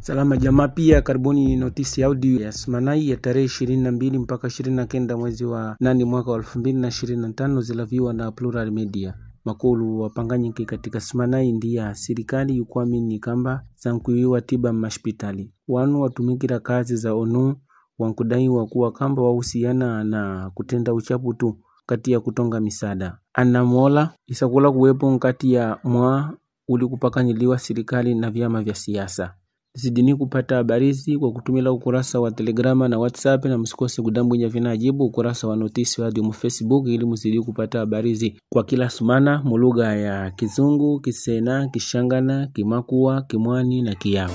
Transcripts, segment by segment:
Salama jamaa, pia karibuni notisi audio ya Smanai ya tarehe ishirini na mbili mpaka ishirini na kenda mwezi wa nane mwaka wa elfu mbili na ishirini na tano zilaviwa na Plural Media. Makulu wapanganyiki katika Smanai ndiya serikali yukwamini kamba zankuiwa tiba mashpitali wanu watumikira kazi za onu wankudaiwa kuwa kamba wahusiana na kutenda uchapu tu kati ya kutonga misada anamola isakula kuwepo nkati ya mwa uli kupakanyiliwa serikali na vyama vya siasa zidini kupata habarizi kwa kutumila ukurasa wa telegrama na whatsapp na msikose kudambwinya vinajibu ukurasa wa notisi wa mu facebook ili mzidi kupata habarizi kwa kila sumana mulugha ya kizungu kisena kishangana kimakua kimwani na kiyao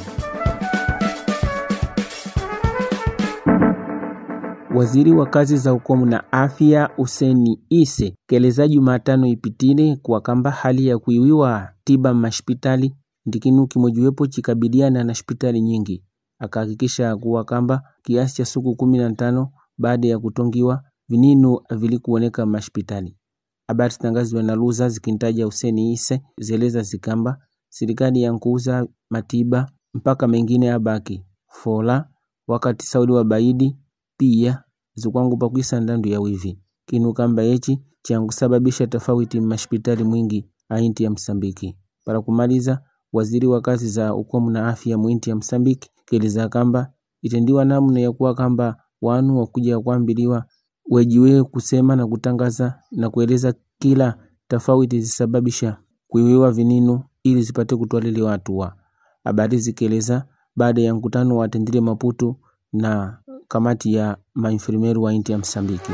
Waziri wa kazi za ukomu na afya Useni Ise keleza Jumatano ipitile kwa kamba hali ya kuiwiwa tiba mashpitali ndikinu kimojiwepo chikabiliana na hospitali nyingi akahakikisha kuwa kamba kiasi cha siku kumi na tano baada ya kutongiwa vininu vilikuoneka mashpitali. Habari zitangaziwa na Luza zikintaja Huseni Ise zeleza zikamba serikali yankuuza matiba mpaka mengine abaki fola wakati Saudi wa baidi pia zikwangu pakwisa ndandu ya wivi kinu kamba yechi chankusababisha tofauti mashpitali mwingi ainti ya Msambiki para kumaliza waziri wa kazi za ukomu na afya mwinti ya Msambiki keleza kamba itendiwa namna ya kuwa kamba wanu wakuja kuambiliwa wejiwe kusema na kutangaza na kueleza kila tofauti zisababisha kuiwiwa vininu ili zipate kutwaliliwa hatua. Habari zikieleza baada ya mkutano wa tendile Maputo na kamati ya mainfirmeru wa inti ya Msambiki.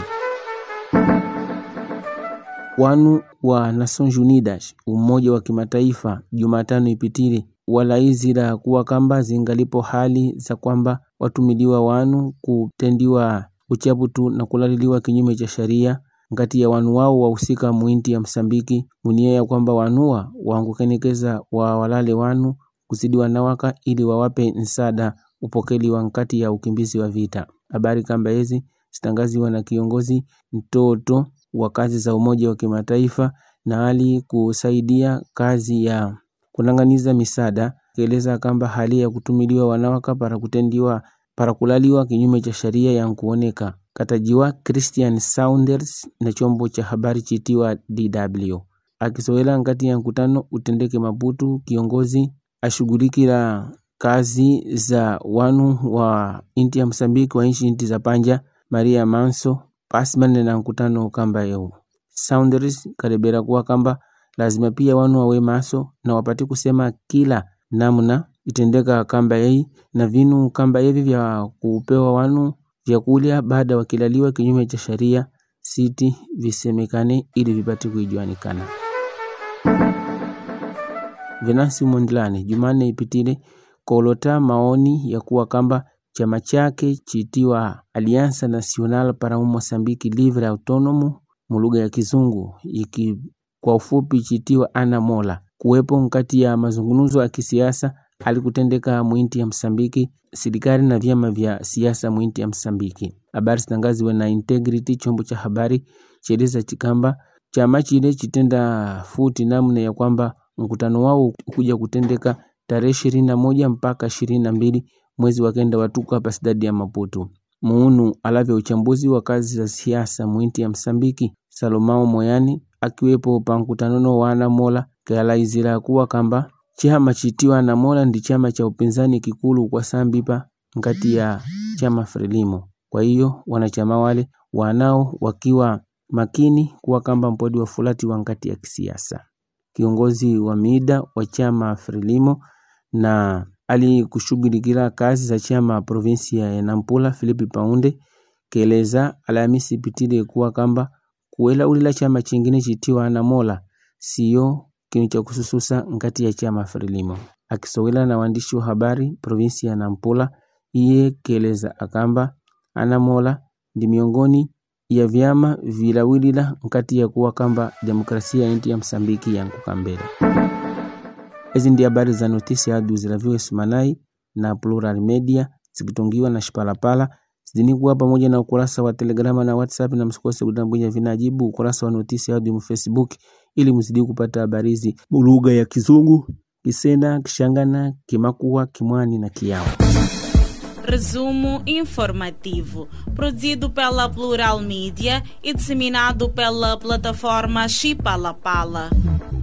Wanu wa Nations Unidas umoja wa kimataifa Jumatano ipitile walaizira kuwa kamba zingalipo hali za kwamba watumiliwa wanu kutendiwa uchaputu na kulaliliwa kinyume cha sheria ngati ya wanu wao wahusika muinti ya Msambiki munia ya kwamba wanua wangukenekeza wa walale wanu kuzidiwa nawaka ili wawape nsada upokeli wa nkati ya ukimbizi wa vita. Habari kamba hizi zitangaziwa na kiongozi mtoto wa kazi za Umoja wa Kimataifa na hali kusaidia kazi ya kunanganiza misada keleza kamba hali ya kutumiliwa wanawaka para kutendiwa para kulaliwa kinyume cha sheria ya kuoneka katajiwa Christian Saunders na chombo cha habari chitiwa DW akisowela ngati ya mkutano utendeke Maputo kiongozi ashughulikira kazi za wanu wa inti ya Msambiki wa inchi inti za panja Maria Manso pasimane na mkutano kamba yeu Saunders kalebera kuwa kamba lazima pia wanu wawe maso na wapate kusema kila namna itendeka kamba yei na vinu kamba yevi vya kupewa wanu vyakulya baada wakilaliwa kinyume cha sheria siti visemekane ili vipate kuijuanikana. Venansi Mondlane Jumanne ipitile kolota maoni ya kuwa kamba chama chake chitiwa Alianza Nacional para un Mozambique Livre Autonomo mulugha ya Kizungu iki kwa ufupi chitiwa Ana Mola kuwepo nkati ya mazungumzo ya kisiasa alikutendeka mwinti ya Msambiki serikali na vyama vya siasa mwinti ya Msambiki. Habari zitangaziwe na Integrity, chombo cha habari cheleza chikamba chama chile chitenda futi namna ya kwamba mkutano wao kuja kutendeka tarehe ishirini na moja mpaka ishirini na mbili mwezi wa kenda watuku hapa sidadi ya Maputo. Muunu alavya uchambuzi wa kazi za siasa mwinti ya Msambiki Salomao Moyani akiwepo pa mkutanono wa Anamola kaalaizira kuwa kamba chama chitiwa Anamola ndi chama cha upinzani kikulu kwa sambipa ngati ya chama Frelimo. Kwa hiyo wanachama wale wanao wakiwa makini kuwa kamba mpodi wa fulati wa ngati ya kisiasa. Kiongozi wa mida wa chama Frelimo na alikushughulikia kazi za chama provinsia ya Nampula Philip Paunde keleza Alhamisi pitile kuwa kamba kuela ulila chama chingine chitiwa Anamola sio kinu cha kusususa ngati ya chama Frelimo. Akisowela na waandishi wa habari provinsi ya Nampula, iye keleza akamba Anamola ndi miongoni ya vyama vilawilila nkati ya kuwa kamba demokrasia inti ya Msambiki yankuka mbele. Hizi ndi habari za notisi adu zilaviwe Sumanai na Plural Media zikitongiwa na Shipalapala zidini kuwa pamoja na ukurasa wa Telegrama na WhatsApp, na msikose kudambwinya vinajibu ukurasa wa notisi adu mu Facebook ili mzidi kupata habari hizi lugha ya Kizungu, Kisena, Kixangana, Kimakuwa, Kimwani na Kiao. Resumo informativo, produzido pela Plural Mídia e disseminado pela plataforma Chipalapala.